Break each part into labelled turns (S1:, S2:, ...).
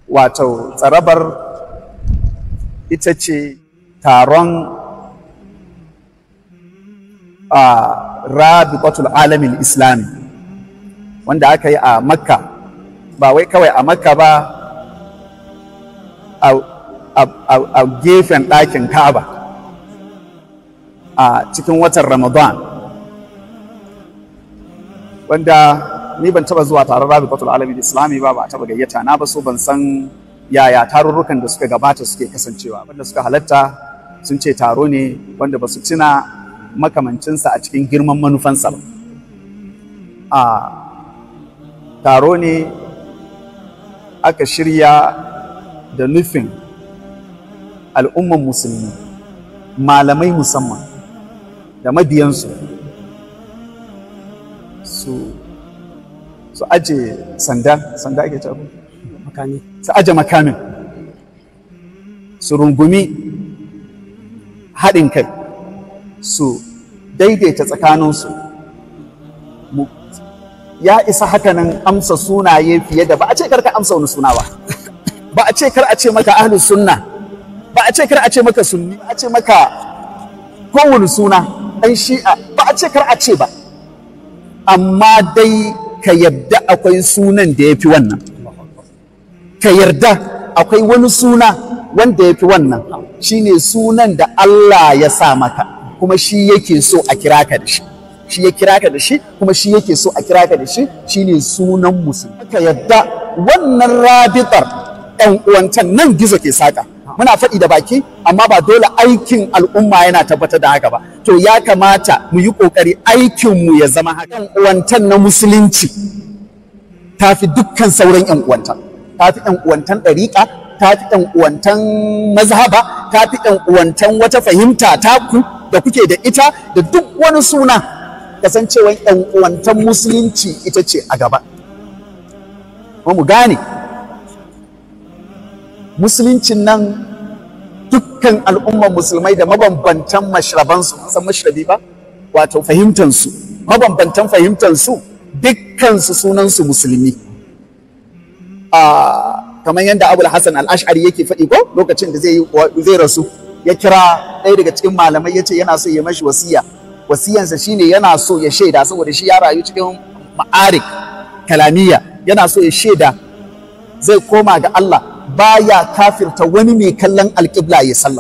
S1: wato tsarabar ita ce taron a rabitatul alamin islami wanda aka yi a makka ba wai kawai a makka ba a gefen ɗakin ka'aba a cikin watan ramadan wanda ni ban taba zuwa taron rabitatul alamin islami ba ba a taba gayyata na ba so ban san yaya tarurrukan da suka gabata suke kasancewa wanda suka halatta sun ce taro ne wanda ba su tuna makamancinsa a cikin girman manufansa ba a taro ne aka shirya da nufin al'umman musulmi malamai musamman da mabiyansu su su aje sanda sanda ake cewa
S2: makami
S1: su aje makamin su rungumi haɗin kai su daidaita tsakaninsu mu ya isa hakanan amsa sunaye fiye da ba a ce karka amsa wani suna ba ba a ce kar a ce maka ahlus sunna ba a ce kar a ce maka sunni ba a ce maka kowane suna ɗan shi'a ba a ce kar a ce ba amma dai ka yarda akwai sunan da ya fi wannan ka yarda akwai wani suna wanda ya fi wannan shine sunan da Allah ya sa maka kuma shi yake so a kira ka da shi shi ya kira ka da shi kuma shi yake so a kira ka da shi shine sunan musulmi ka yadda wannan rabitar ɗan uwancan nan gizo ke saka muna faɗi da baki amma ba dole aikin al'umma yana tabbatar da haka ba to ya kamata mu yi ƙoƙari aikinmu ya zama haka ɗan uwantan na musulunci ta fi dukkan sauran ƴan uwantan ta fi ƴan uwantan ɗariƙa ta fi ƴan uwantan mazhaba ta fi ƴan uwantan wata fahimta taku da kuke da ita da duk wani suna kasancewan yan uwantan musulunci ita ce a gaba kuma mu gane musuluncin nan dukkan al'ummar musulmai da mabambantan mashrabansu san mashrabi ba wato fahimtansu mabambantan fahimtansu dukkansu sunansu musulmi a kamar yadda abul hassan al-ash'ari yake faɗi ko lokacin da zai rasu ya kira ɗaya daga cikin malamai ya ce yana so ya mashi wasiya wasiyansa shine yana so ya shaida saboda shi ya rayu cikin ma'arik kalamiya yana so ya shaida zai koma ga Allah baya kafirta wani mai kallon alƙibla ya sallah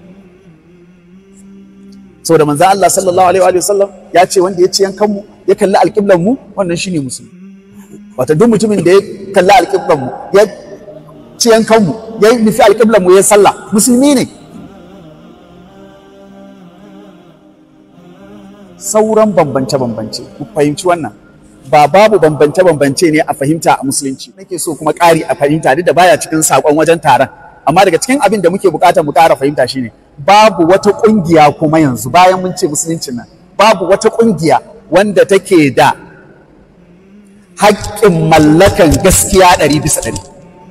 S1: saboda manzo Allah sallallahu alaihi wa sallam ya ce wanda ya ci yankan mu ya kalli alƙiblan mu wannan shine musulmi wato duk mutumin da ya kalli alƙiblan mu ya ci yankan mu ya nufi alƙiblan mu ya sallah musulmi ne sauran bambance-bambance ku fahimci wannan ba babu bambance-bambance ne a fahimta a musulunci nake so kuma ƙari a fahimta duk da baya cikin saƙon wajen taron amma daga cikin abin da muke buƙatar mu ƙara fahimta shine babu wata ƙungiya kuma yanzu bayan mun ce musuluncin nan babu wata ƙungiya wanda take da haƙƙin mallakan gaskiya ɗari bisa ɗari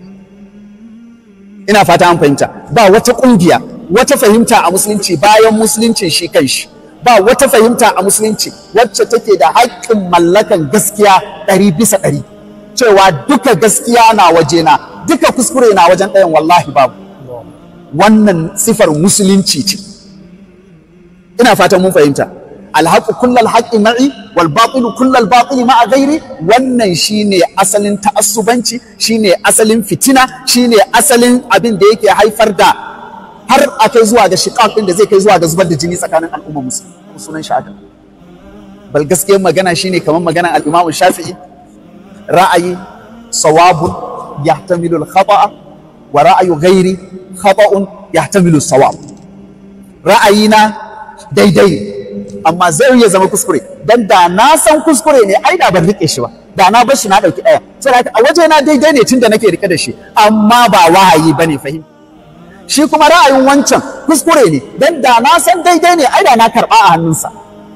S1: ina fata an fahimta ba wata ƙungiya wata fahimta a musulunci bayan musuluncin shi kan shi ba wata fahimta a musulunci wacce take da haƙƙin mallakan gaskiya ɗari bisa ɗari cewa duka gaskiya na wajena duka kuskure na wajen ɗayan wallahi babu wannan sifar musulunci ce ina fatan mun fahimta alhaƙu kullal haƙƙi ma'i wal batilu kullal batili ma'a gairi wannan shine asalin ta'assubanci shine asalin fitina shine asalin abin da yake haifar da har a kai zuwa ga shiƙaƙ ɗin da zai kai zuwa ga zubar da jini tsakanin al'umma musulmi sunan shi haka bal gaskiyar magana shine kamar maganar al-Imam Shafi'i ra'ayi sawabun yahtamilu al-khata'a wa ra'ayu ghairi khata'un yahtamilu sawab ra'ayina daidai ne amma zai iya zama kuskure dan da na san kuskure ne ai da ban rike shi ba da na bar shi na dauki ɗaya saboda a waje na daidai ne tunda nake rike da shi amma ba wahayi bane fahimta shi kuma ra'ayin wancan kuskure ne dan da na san daidai ne ai da na karɓa a hannunsa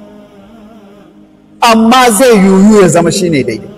S1: amma zai yiwu ya zama shi ne daidai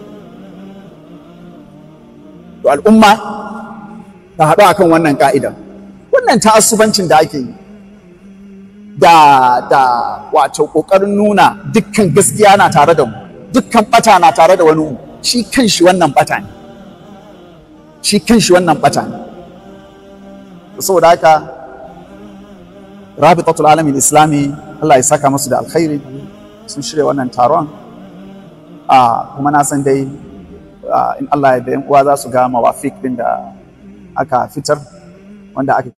S1: to al'umma ta haɗu akan wannan ka'ida wannan ta'assubancin da ake yi da da wato ƙoƙarin nuna dukkan gaskiya na tare da mu dukkan ɓata na tare da wani mu shi kan shi wannan ɓata ne shi kanshi wannan bata ne saboda haka rabitatul alamin islami Allah ya saka musu da alkhairi sun shirya wannan taron a kuma na san dai in Allah ya da uwa za su ga mawafik din da aka fitar wanda aka